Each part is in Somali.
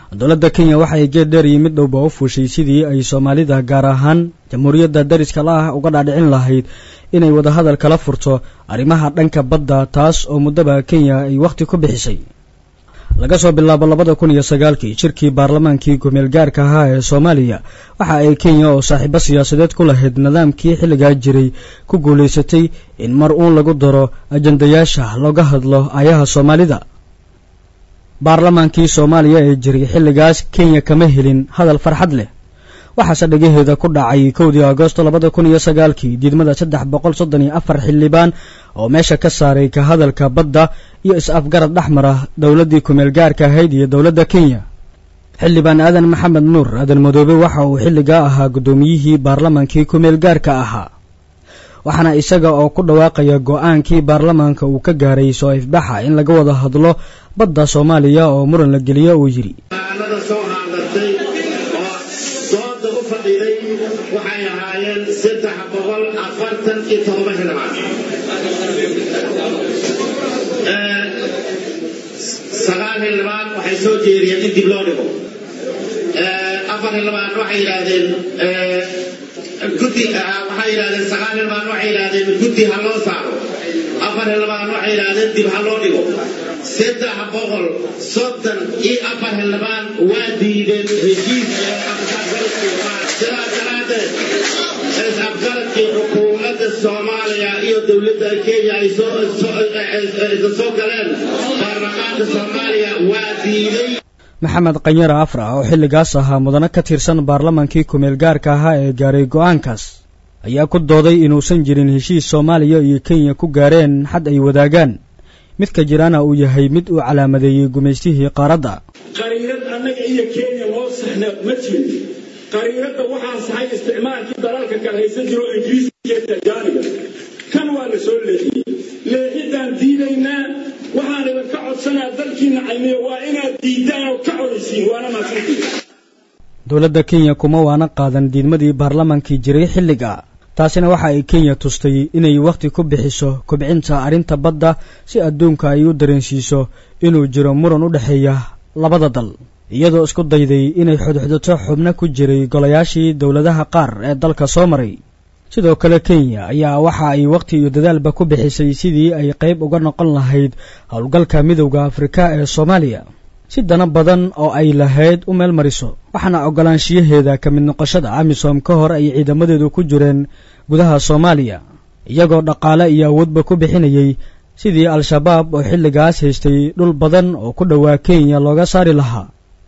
dowladda kenya waxa ay geed dheer iyo mid dhowba u fuushay sidii ay soomaalida gaar ahaan jamhuuriyadda dariska la ah uga dhaadhicin lahayd inay wadahadal kala furto arrimaha dhanka badda taas oo muddaba kenya ay wakhti ku bixisay laga soo bilaabo labada kun iyo sagaalkii shirkii baarlamaankii kumeel gaarka ahaa ee soomaaliya waxa ay kenya oo saaxiibo siyaasadeed ku lahayd nidaamkii xilligaa jiray ku guulaysatay in mar uun lagu daro ajandayaasha looga hadlo ayaha soomaalida baarlamaankii soomaaliya ee jiray xilligaas kenya kama helin hadal farxad leh waxaase dhagaheeda ku dhacay kowdii agoosto labada kun iyo sagaalkii diidmada saddex boqol soddon iyo afar xildhibaan oo meesha ka saaray ka hadalka badda iyo is-afgarad dhexmar ah dowladdii kumeel gaarka ahayd iyo dowladda kenya xildhibaan aadan maxamed nuur aadan madoobe waxa uu xilligaa ahaa guddoomiyihii baarlamaankii kumeel gaarka ahaa waxaana isaga oo ku dhawaaqaya go-aankii baarlamaanka uu ka gaaray soo ifbaxa in laga wada hadlo badda soomaaliya oo muran la geliyo uu yidhi dooda u fadhiday waxay ahaayeen saddex boqol afartan iyo todoba xildhibaan sagaal xildhibaan waxay soo jeediyeen in dib loo dhigo afar xildhibaan waxay yidhaahdeen guddi waxay yidhahdeen sagaal xildhibaan waxay yidhaahdeen guddi ha loo saaro afar xildhibaan waxay yidhaahdeen dib ha loo dhigo saddex boqol soddon iyo afar xildhibaan waa diideen heshiiska sidaas daraaddeed is-afgaradkii xukuumadda soomaaliya iyo dowladda kenya ay soo galeen baarlamaanka soomaaliya waa diiday maxamed kanyara afra oo xilligaas ahaa mudane ka tirsan baarlamaankii kumeel gaarka ahaa ee gaaray go-aankaas ayaa ku dooday inuusan jirin heshiis soomaaliya iyo kenya ku gaareen xad ay wadaagaan midka jirana uu yahay mid uu calaamadeeyey gumaystihii qaaradda qariirad annaga iyo kenya loo saxna ma jirin qariiradda waxaa saxay isticmaalkii dalalka kala haysan jiro ingiriiska iyo tajaaniga kan waa la soo leexiyey leexidaan diidaynaa waxaan idinka codsanaa dalkiina caymiyo waa inaad diiddaan oo ka codaysiin waana maadsantihi dowladda kenya kuma waana qaadan diidmadii baarlamaankii jiray xilliga taasina waxa ay kenya tustay inay wakhti ku bixiso kobcinta arrinta badda si adduunka ay u dareensiiso inuu jiro muran u dhexeeya labada dal iyadoo isku dayday inay xudxudato xubno ku jiray golayaashii dowladaha qaar ee dalka soo maray sidoo kale kenya ayaa waxa ay wakhti iyo dadaalba ku bixisay sidii ay qayb uga noqon lahayd howlgalka midowda afrika ee soomaaliya si dana badan oo ay lahayd u meel mariso waxaana oggolaanshiyaheeda ka mid noqoshada amisom ka hor ay ciidamadeedu ku jireen gudaha soomaaliya iyagoo dhaqaale iyo awoodba ku bixinayay sidii al-shabaab oo xilligaas haystay dhul badan oo ku dhowaa kenya looga saari lahaa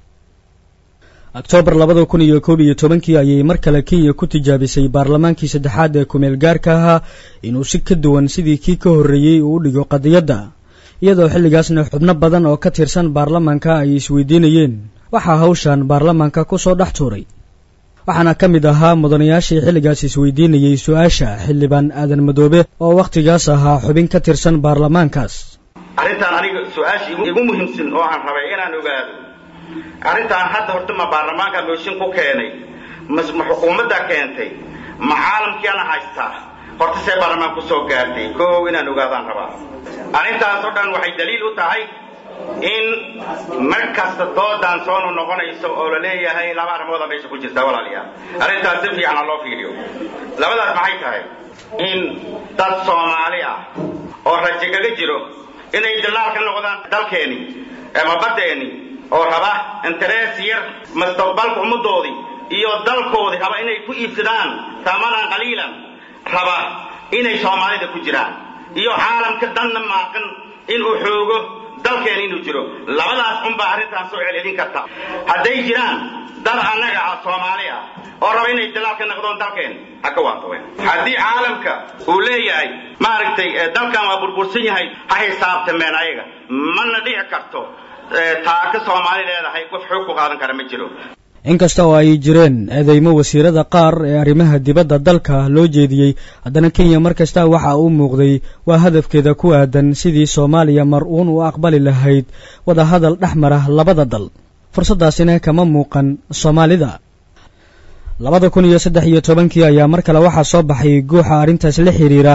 oktoobar labada kun iyo koob iyo tobankii ayay mar kale kenya ku tijaabisay baarlamaankii saddexaad ee kumeel gaarka ahaa inuu si ka duwan sidii kii ka horreeyey uu u dhigo qadiyadda iyadoo xilligaasna xubno badan oo ka tirsan baarlamaanka ay isweydiinayeen waxaa hawshan baarlamaanka ku soo dhex tuuray waxaana ka mid ahaa mudanayaashii xilligaas isweydiinayey su-aasha xildhibaan aadan madoobe oo wakhtigaas ahaa xubin ka tirsan baarlamaankaas arrintan aniga su-aasha igu muhiimsan oo aan rabay inaan ogaado arrintan hadda horta ma baarlamaanka mooshin ku keenay ma xukuumaddaa keentay ma caalamkiana haystaa horta see baarlamaan ku soo gaartay koow inaan ogaadaan rabaa arrintaas oo dhan waxay daliil u tahay in mar kasta doodan soonu noqonayso oo la leeyahay laba arrimooda meesha ku jirta walaalayaal arrintaas si fiican ha loo fiiriyo labadaas maxay tahay in dad soomaali ah oo raje kaga jiro inay dalaal ka noqdaan dalkeeni ama baddeeni oo raba interees yar mustaqbalka ummaddoodii iyo dalkoodii raba inay ku iibsadaan tamanan qaliilan raba inay soomaalida ku jiraan iyo caalamka danna maaqan inuu xoogo dalkeena inuu jiro labadaas unbaa arrintaan soo celcelin karta hadday jiraan dad annaga ah soomaali ah oo raba inay dalaal ka noqdoon dalkeen ha ka waafaqeen haddii caalamka uu leeyahay maaragtay dalkan waa burbursan yahay ha xisaabtameen ayaga mana dhici karto taaka soomaali leedahay qof xoog ku qaadan kara ma jiro inkasta oo ay jireen eedeymo wasiirada qaar ee arrimaha dibadda dalka loo jeediyey haddana kenya mar kasta waxa uu muuqday waa hadafkeeda ku aadan sidii soomaaliya mar uun u aqbali lahayd wadahadal dhex mara labada dal fursaddaasina kama muuqan soomaalida labada kun iyo saddex iyo tobankii ayaa mar kale waxaa soo baxay guuxa arrintaas la xidhiira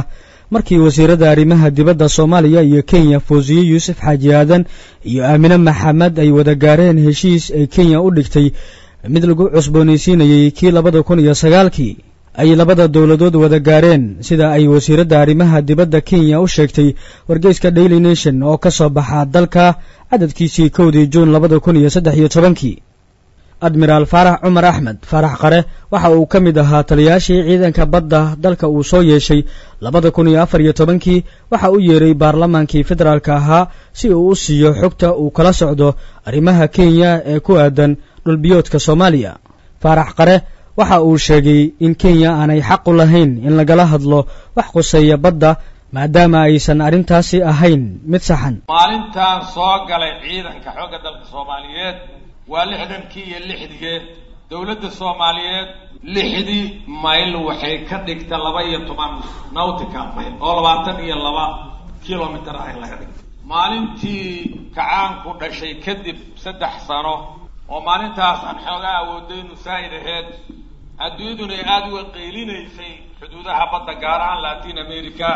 markii wasiirada arrimaha dibadda soomaaliya iyo kenya foosiye yuusuf xaaji aadan iyo aamine maxamed ay wada gaareen heshiis ay kenya u dhigtay mid lagu cusboonaysiinayey kii labada kun iyo sagaalkii ay labada dowladood wada gaareen sida ay wasiiradda arrimaha dibadda kenya u sheegtay wargeyska daily nation oo ka soo baxa dalka cadadkiisii kowdii juun labada kun iyo saddex iyo tobankii admiraal faarax cumar axmed faarax qare waxa uu ka mid ahaa taliyaashii ciidanka badda dalka uu soo yeeshay labada kun iyo afar iyo tobankii waxa u yeeray baarlamaankii federaalka ahaa si uu u siiyo xogta uu kala socdo arrimaha kenya ee ku aadan dhulbiyoodka soomaaliya faarax qare waxa uu sheegay in kenya aanay xaq u lahayn in lagala hadlo wax quseeya badda maadaama aysan arrintaasi ahayn mid saxan maalintaan soo galay ciidanka xoogga dalka soomaaliyeed waa lixdankii iyo lixdigee dowladda soomaaliyeed lixdii mayl waxay ka dhigta laba iyo toban nautical mayl oo labaatan iyo laba kilomitr ah in laga dhigta maalintii kacaanku dhashay kadib saddex sano oo maalintaas aan xoogaa awoodaynu saa'id aheed adduunyaduna ay aada uga qeylinaysay xuduudaha badda gaar ahaan latin america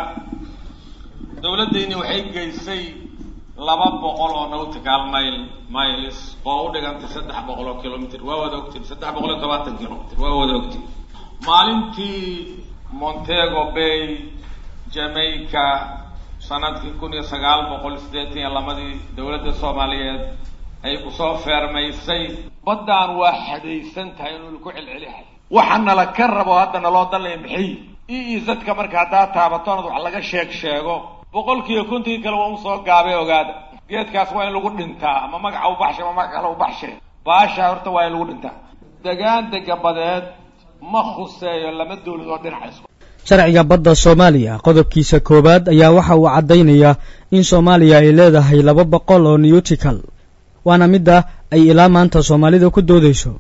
dowladdayni waxay geysay laba boqol oo nautical mile miles oo u dhigantay saddex boqol oo kilomitr waa wada ogtiin saddex boqol iyo tobaatan kilomitr waa wada ogtiin maalintii montego bay jamaica sanadkii kun iyo sagaal boqol siddeetan iyo lamadii dowladda soomaaliyeed ay kusoo feermaysay baddaan waa xadaysan tahay inuu ku celcelihay waxa nala ka rabo hadda naloo dalaya maxay e e zadka marka haddaa taabatoonad wax laga sheeg sheego boqolkiiba kontii kale waa usoo gaabay ogaada geedkaas waa in lagu dhintaa ama magaca u baxshay ama magac kale u baxshay baasha horta waa in lagu dhintaa degaan degabadeed ma khuseeyo lama dowlad oo dhinaca isku sharciga badda soomaaliya qodobkiisa koowaad ayaa waxa uu caddaynayaa in soomaaliya ay leedahay laba boqol oo newtical waana midda ay ilaa maanta soomaalida ku doodayso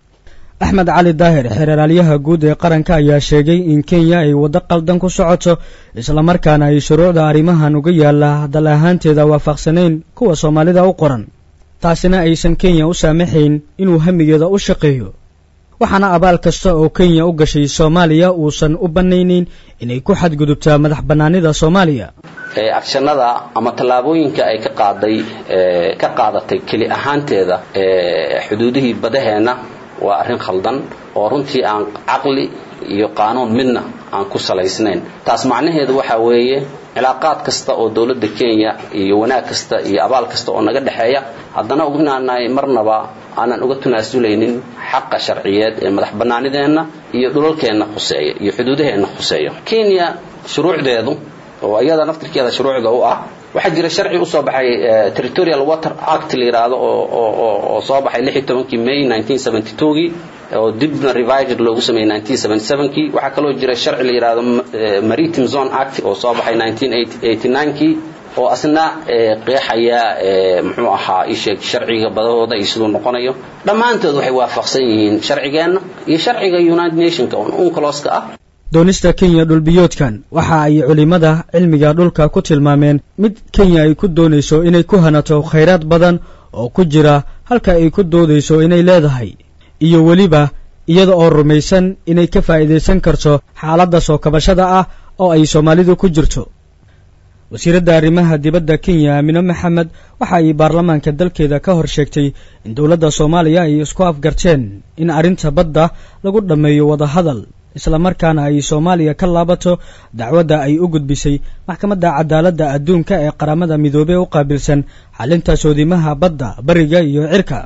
axmed cali daahir xeeraalyaha guud ee qaranka ayaa sheegay in kenya ay waddo qaldan ku socoto islamarkaana ay shuruucda arrimahan uga yaalla dal ahaanteeda waafaqsanayn kuwa soomaalida u qoran taasina aysan kenya u saamaxayn inuu hamigeeda u shaqeeyo waxaana abaal kasta oo kenya u gashay soomaaliya uusan u bannaynayn inay ku xadgudubtaa madax bannaanida soomaaliya agshanada ama tallaabooyinka ay ka qaaday ka qaadatay keli ahaanteeda xuduudihii badaheenna waa arrin khaldan oo runtii aan caqli iyo qaanuun midna aan ku salaysnayn taas macnaheedu waxa weeye cilaaqaad kasta oo dowladda kenya iyo wanaag kasta iyo abaal kasta oo naga dhexeeya haddana inaanay marnaba aanan uga tunaasulaynin xaqa sharciyeed ee madax bannaanideenna iyo dhulalkeenna khuseeya iyo xuduudaheenna khuseeya kenya shuruucdeedu oo iyada naftirkeeda shuruucda u ah waxaa jira sharci usoo baxay territorial water act la yidhaahdo oo soo baxay lix iyo tobankii may nineteen seventy twogii oo dibna revised loogu sameeyey nineteen seventy sevenkii waxaa kaloo jira sharci la yidhaahdo maritime zone act oo soo baxay nineteen eighty ninekii oo asna qeexaya muxuu ahaa isheeg sharciga badahooda iyo siduu noqonayo dhammaantood waxay waafaqsan yihiin sharcigeenna iyo sharciga united nationka oo uncloska ah doonista kenya dhulbiyoodkan waxa ay culimmada cilmiga dhulka ku tilmaameen mid kenya ay ku doonayso inay ku hanato khayraad badan oo ku jira halka ay ku doodayso inay leedahay iyo weliba iyada oo rumaysan inay ka faa'iidaysan karto xaaladda soo kabashada ah oo ay soomaalidu ku jirto wasiiradda arrimaha dibadda kenya aamine maxamed waxa ay baarlamaanka dalkeeda ka hor sheegtay in dowladda soomaaliya ay isku afgarteen in arrinta badda lagu dhammeeyo wadahadal islamarkaana ay soomaaliya ka laabato dacwadda ay u gudbisay maxkamadda cadaaladda adduunka ee qaramada midoobey u qaabilsan xalinta soodimaha badda bariga iyo cirka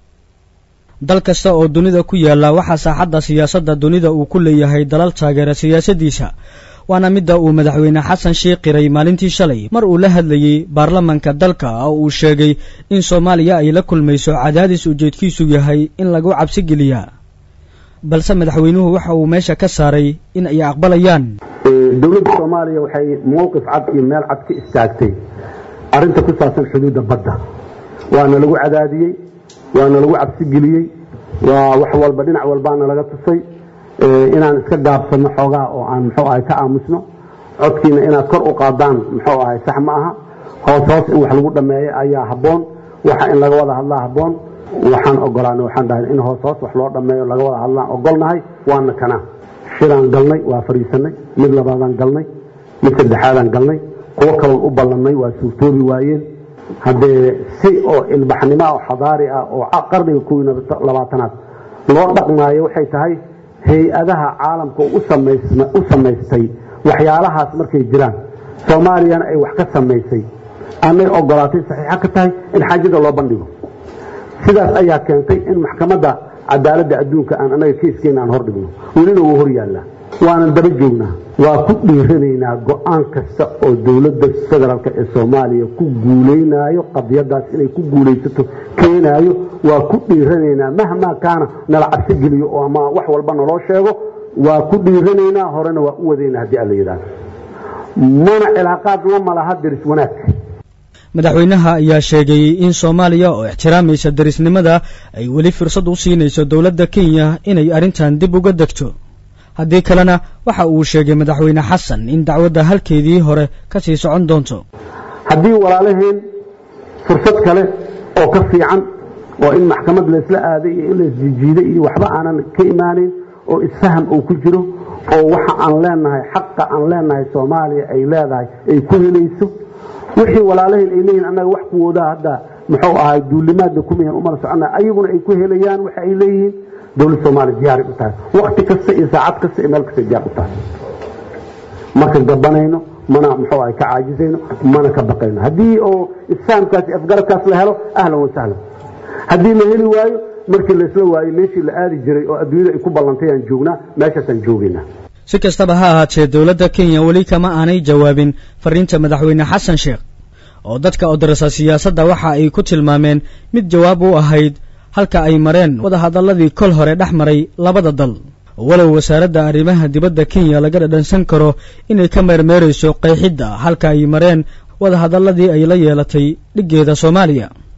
dal kasta oo dunida ku yaalla waxaa saaxadda siyaasadda dunida uu ku leeyahay dalal taageera siyaasaddiisa waana midda uu madaxweyne xasan sheikh qiray maalintii shalay mar uu la hadlayey baarlamanka dalka oo uu sheegay in soomaaliya ay la kulmayso cadaadis ujeedkiisu yahay in lagu cabsi geliyaa balse madaxweynuhu waxa uu meesha ka saaray in ay aqbalayaan dowladda soomaaliya waxay mowqif cad iyo meel cad ka istaagtay arrinta ku saabsan xuduudda badda waana lagu cadaadiyey waana lagu cabsigeliyey waa wax walba dhinac walbaana laga tusay inaan iska gaabsanno xoogaa oo aan muxuu ahay ka aamusno codkiina inaad kor u qaadaan muxuu ahay sax ma aha hoos hoos in wax lagu dhammeeyo ayaa habboon waxa in laga wada hadlaa habboon waxaan ogolaanay waxaan dhahay in hoos hoos wax loo dhammeeyo laga wada hadlaan ogolnahay waana kana shiraan galnay waa fadhiisanay mid labaadaan galnay mid saddexaadaan galnay kuwo kaloon u ballannay waa suurtoobi waayeen haddee si oo ilbaxnimo oo xadaari ah oo qarniga kow iyo labaatanaad loo dhaqmaayo waxay tahay hay-adaha caalamka u samaystay waxyaalahaas markay jiraan soomaaliyana ay wax ka samaysay anay ogolaatay saxiixa ka tahay in xaajada loo bandhigo sidaas ayaa keentay in maxkamadda cadaaladda adduunka aan anaga keiskeena aan hor dhigno welina wuu hor yaallaa waanan daba joognaa waa ku dhiiranaynaa go-aan kasta oo dowladda federaalka ee soomaaliya ku guulaynaayo qadiyadaas inay ku guulaysato keenaayo waa ku dhiiranaynaa mahmaa kaana nala cabsi geliyo oo ama wax walba naloo sheego waa ku dhiiranaynaa horena waa u wadaynaa haddii alla yidhaahdo mana cilaaqaad lama laha deris wanaag madaxweynaha ayaa sheegay in soomaaliya oo ixtiraamaysa derisnimada ay weli fursad u siinayso dowladda kenya inay arrintan dib uga degto haddii kalena waxa uu sheegay madaxweyne xasan in dacwadda halkeedii hore ka sii socon doonto haddii walaalaheen fursad kale oo ka fiican oo in maxkamad laysla aaday iyo in laysjijiiday iyo waxba aanan ka imaanayn oo isfaham uu ku jiro oo waxa aan leenahay xaqa aan leenahay soomaaliya ay leedahay ay ku helayso wixii walaalaheen ay leeyihin annaga wax kuwoodaa hadda muxuu ahay duulimaadna kumihan umala socona ayaguna ay ku helayaan waxa ay leeyihiin dowladda soomaaliya diyaaray u tahay wakti kasta iyo saacad kasta iyo meel kasta diyaar u tahay marka gabanayno mana muxuu ahay ka caajisayno mana ka baqayno haddii oo isfahamkaas iyo afgarabkaas la helo ahlan wa sahlan haddii la heli waayo markii laysla waayo meeshii la aadi jiray oo adduunyada ay ku ballantay aan joognaa meeshaasaan joogaynaa si kastaba ha ahaatee dowladda kenya weli kama aanay jawaabin fariinta madaxweyne xasan sheekh oo dadka odarasa siyaasadda waxa ay ku tilmaameen mid jawaab u ahayd halka ay mareen wadahadalladii kol hore dhex maray labada dal walow wasaaradda arrimaha dibadda kenya laga dhadhansan karo inay ka meermeerayso qeexidda halka ay mareen wadahadalladii ay la yeelatay dhiggeeda soomaaliya